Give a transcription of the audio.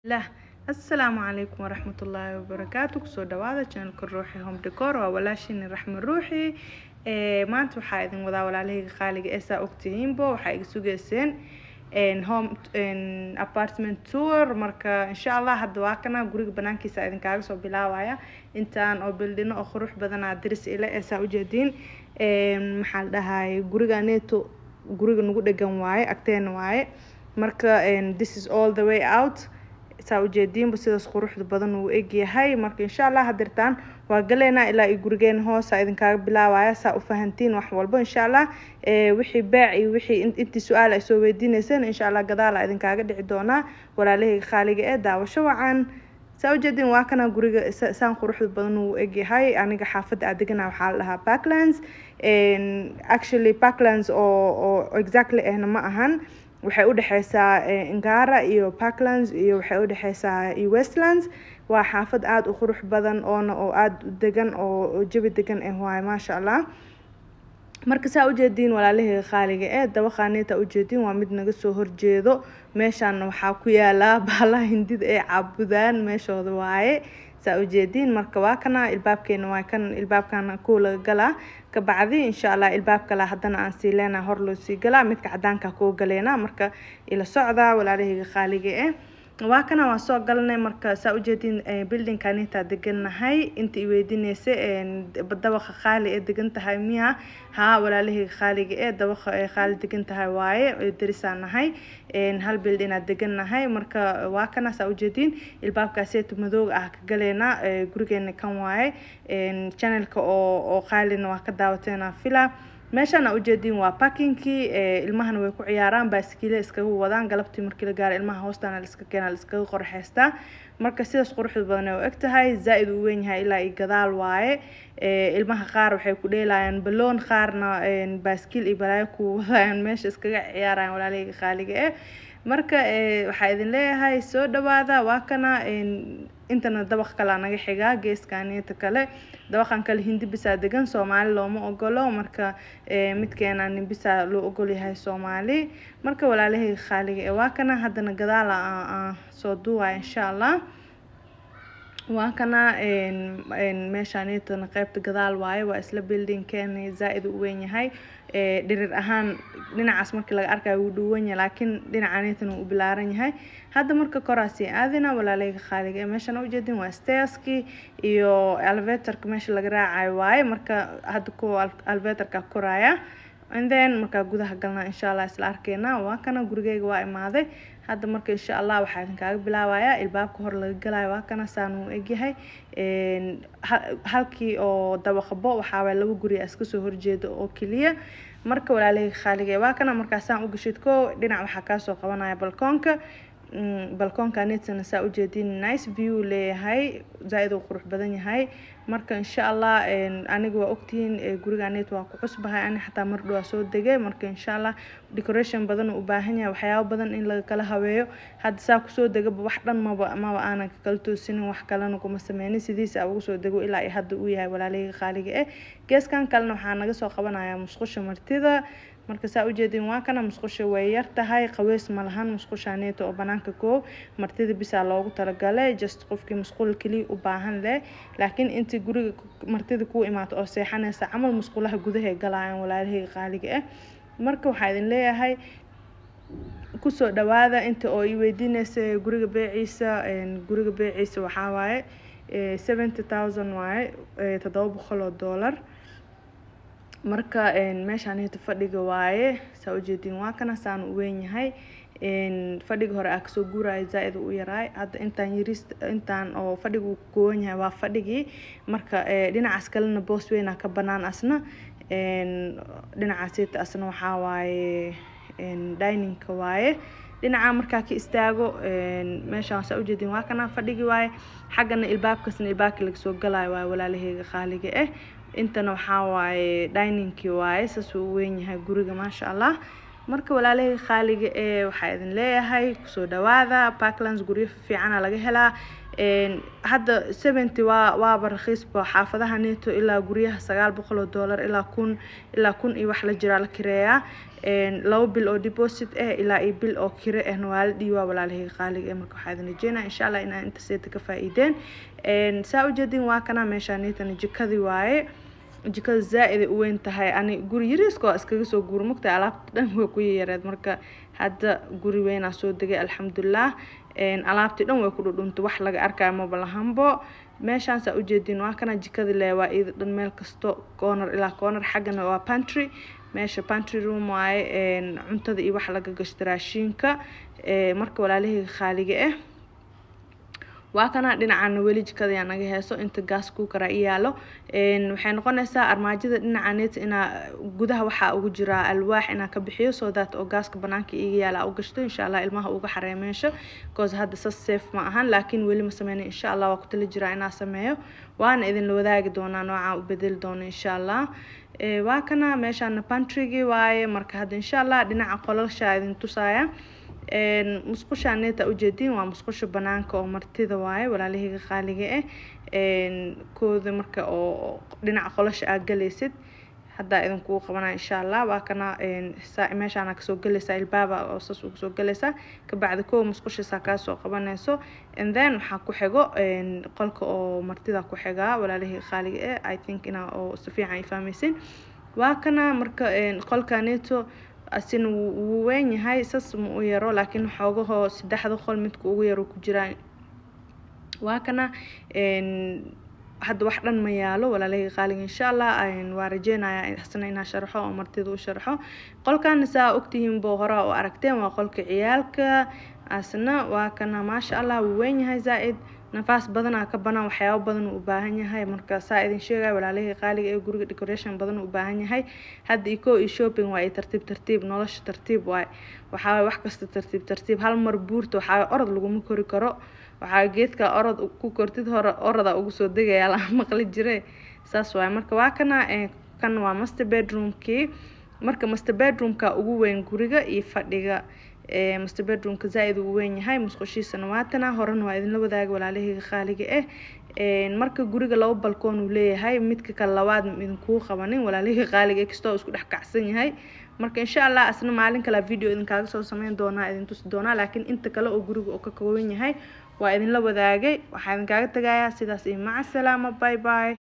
lah assalaamu calaykum waraxmatullaahi wabarakaatu kusoo dhawaada channelka ruuxi home decor waa walaashini raxme ruuxi maanta waxaa idin wadaa walaalahayga qaaliga ee saa ogtihiinbo waxaa iga sugeyseen home apartment tour marka insha allah hadda waa kana guriga banaankiisa idinkaaga soo bilaabaya intaan oo bildhino oo qurux badanaa diris ile ee saa ujeediin maxaa la dhahay guriga neto guriga nagu dhegan waaye agteena waaye marka this is all the way out saa ujeediinba sidaas quruxda badan uu egyahay marka insha allah hadirtaan waa galeynaa ilaa iyo gurigeena hoosa idinkaaga bilaabaya saa u fahantiin wax walbo insha allah wixii beec iyo wixii intii su-aal ay soo weydiineyseen insha allah gadaala idinkaaga dhici doonaa walaalahayga qaaliga ee daawasho wacan saa ujeediin waa kana guriga saan quruxda badan uu egyahay aniga xaafadda aadegana waxaa la dhahaa backlands actually backlands oo oo exactly ahna ma ahan waxay udhexeysaa ingara iyo parklands iyo waxay udhexeysaa iyo westlands waa xaafad aada u qurux badan oona oo aada u degan oo jabi degan ah waaye maasha allah marka saa ujeediin walaalahayga qaaliga ee dabaqaaneta ujeediin waa mid naga soo horjeedo meeshaana waxaa ku yaalaa baalaha hindida ee caabudaan meeshooda waaye saa ujeediin marka waa kana ilbaabkeena waa kan ilbaabkana kuwa laga galaa kabacdi insha allah ilbaab kale haddana aan sii leenaa hor loo sii galaa midka cadaanka kuwa galeena marka ila socda walaalahayga qaaliga eh waa kana waa soo galnay marka saa ujeediin buildingkan intaa degannahay inta i weydiineysa dabaqa qaali ee degan tahay miya haa walaalahayga qaaliga ee dabaqa ee qaali degan tahay waaye darisaan nahay hal bild inaad degannahay marka waa kana saa ujeediin ilbaabkaaseetu madooga ah ka galeena gurigeena kan waaye channelka oo oo qaalina waa ka daawateena fila meeshaan aa ujeediin waa parkingkii ilmahana way ku ciyaaraan baaskiile iskaga wadaan galabtii markii la gaaro ilmaha hoostaana laiska keena laiskaga qorxeystaa marka sidaas quruxda badan ay u eg tahay zaa-id uu weyn yahay ilaa iyo gadaal waaye ilmaha qaar waxay ku dheelayaan baloon qaarna baaskiil iyo balaayo ku wadayaan meesha iskaga ciyaarayaan walaalahayga qaaliga eh marka waxaa idin leeyahay soo dhawaada waa kana intana dabaq kalea naga xigaa geeskaanita kale dabaqan kale hindi bisaa degan soomaali looma ogolo marka midkeena nimbisaa loo ogol yahay soomaali marka walaalahayga qaaliga ee waa kana haddana gadaala soo duwaya insha allah waa kana meeshaanitana qeybta gadaal waaye waa isla buildingkeena zaa-id u weyn yahay dhirir ahaan dhinacaas markii laga arkayo wuu dhuwan yahay laakiin dhinacaanitana wuu u bilaaran yahay hadda marka koraasii aadina walaalahayga qaaliga ee meeshaan ujeedin waa stairs-kii iyo elevatorka meesha laga raacayo waaye marka hadda kuwa elevatorka koraya and then markaa gudaha galnaa insha allah isla arkeena waa kana gurigeyga waa imaaday hadda marka insha allah waxaa idinkaaga bilaabaya ilbaabka hor laga galayo waa kana saan uu egyahay halkii oo dabaqbo waxaaway laba guri iska soo horjeeda oo keliya marka walaalahayga qaaliga waa kana markaasaan u gashid ko dhinac waxaa kaasoo qabanaya balkoonka balkoonka netsana saa ujeediin nice view leeyahay zaa-id uu qurux badan yahay marka insha allah aniga waa ogtihiin guriga net waa ku cusbahay ani xataa mar dhowaa soo degay marka insha allah decoration badan uu u baahan yahay waxyaabo badan in laga kala habeeyo hadda saa kusoo degaba wax dhan maba maba aanan kakala toosinin wax kalena kuma sameynin sidiisa ugu soo dego ilaa iyo hadda uu yahay walaalahayga qaaliga eh geeskan kalena waxaa naga soo qabanaya musqusha martida marka saa ujeedin waa kana musqusha way yar tahay qaweys ma lahan musqushaneeta oo banaanka koob martida bisaa loogu talagalay just qofkii musqul keliya u baahan leh laakiin intii guriga martida kuu imaato oo seexanaysa camal musqulaha gudahay galayaan walaalahayga qaaliga ah marka waxaa idin leeyahay kusoo dhawaada inta oo i weydiineysa guriga beeciisa guriga beeciisa waxaa waaye seventy thousand waaye toddoba boqol oo dollar marka meeshaanita fadhiga waaye saa ujeediin waa kana saan u weyn yahay fadhiga hore aa kasoo guuraya zaa-id u yaraay hadda intaan yaris intaan oo fadhiga uu kooban yahay waa fadhigii marka dhinacaas kalena boos weynaa ka banaan asna dhinacaasita asna waxaa waaye diningka waaye dhinaca markaa ka istaago meeshaan saa ujeediin waa kana fadhigi waaye xaggana ilbaabkasna ilbaabka lagasoo galayo waaye walaalahayga qaaliga ah intana waxaa waaye diningkii waaye saas uu weyn yahay guriga maasha allah marka walaalahayga qaaliga ee waxaa idin leeyahay kusoo dhawaada parklands guryo fiicana laga helaa hadda seventy waa waaba rakiisba xaafadaha neto ilaa guryaha sagaal boqol oo dollar ilaa kun ilaa kun iyo wax la jiraa la kireeyaa laba bil oo deposit ah ilaa iyo bil oo kire ahna waa la dhiibaa walaalahayga qaaliga eh marka waxaa idin rajeynaa insha allah inaa inta seeta ka faa-iideen saa ujeedin waa kana meeshaa netana jikadii waaye jikada zaa-iday u weyn tahay ani guri yariiska waa iskaga soo guura mugtahay alaabta dhan way ku yayareed marka hadda guri weynaa soo degay alxamdulilah alaabtii dhan way ku dhudhuntay wax laga arkayo maba lahanbo meeshaan saa ujeedin waa kana jikada le waa iyada dhan meel kasto corner ilaa corner xaggana waa pantry meesha pantry room waaye cuntada iyo wax laga gashta raashiinka marka walaalahayga khaaliga ah waa kana dhinacana weli jikada yaa naga heeso inta gaas kuukara i yaalo waxay noqonaysaa armaajada dhinaca net inaa gudaha waxaa ugu jiraa alwaax inaa ka bixiyo soo that oo gaaska banaanka iga yaala u gashto insha allah ilmaha uga xaree meesha because hadda sas safe ma ahan laakiin weli ma sameyna insha allah waa ku tali jiraa inaa sameeyo waana idinla wadaagi doonaa noocaa u bedeli doono insha allah waa kana meeshaana pantrygii waaye marka hadda insha allah dhinaca qolalshaa idin tusaaya musqusha neeta ujeediin waa musqusha banaanka oo martida waaye walaalahayga qaaliga ah kooda marka oo dhinaca qolasha aad galaysid haddaa idinkugu qabanaa insha allah waa kana meeshaana kasoo galaysaa ilbaaba oo saas uga soo galaysaa kabacdi kow musqushaisaa kaasoo qabanayso and then waxaa ku xigo qolka oo martida ku xigaa walaalahayga qaaliga ah i think inaa oo si fiican ay fahmaysin waa kana marka qolka neto asina wuu weyn yahay sas ma u yaro laakiin xoogahoo saddexda qol midka ugu yaro ku jiraa waa kana hadda wax dhan ma yaalo walaalahayga qaaliga insha allah waa rajeynaya asna inaa sharxo oo martida u sharxo qolkana saa ogtihiin boo horaa u aragteen waa qolka ciyaalka asna waa kana maasha allah wuu weyn yahay zaa-id nafaas badanaa ka banaan waxyaabo badan u baahan yahay marka saa idin sheegaya walaalahii qaaliga ee guriga decoration badan u baahan yahay hadda iko iyo shopping waa tartiib tartiib nolosha tartiib waay waxaa wax kasta tartiib tartiib hal mar buurta waxaa orod laguma kori karo waxaa geedka orod ku kortid hore oroda ugu soo degaya la maqli jire saas waay marka waa kana kan waa master bedroomkii marka master bedroomka ugu weyn guriga iyo fadhiga master bedroomka zaa-id uu weyn yahay musqushiisana waatana horena waa idinla wadaaga walaalahayga qaaliga ah marka guriga laba balkoon uu leeyahay midka kale labaad idinkuu qabanin walaalahayga qaaliga ah kastoo isku dhex kacsan yahay marka insha allah asna maalin kale video idinkaaga soo sameyn doonaa idin tusi doonaa laakiin inta kale oo guriga oo ka kooban yahay waa idinla wadaagay waxaa idinkaaga tagayaa sidaas iyo maca salaama bye bye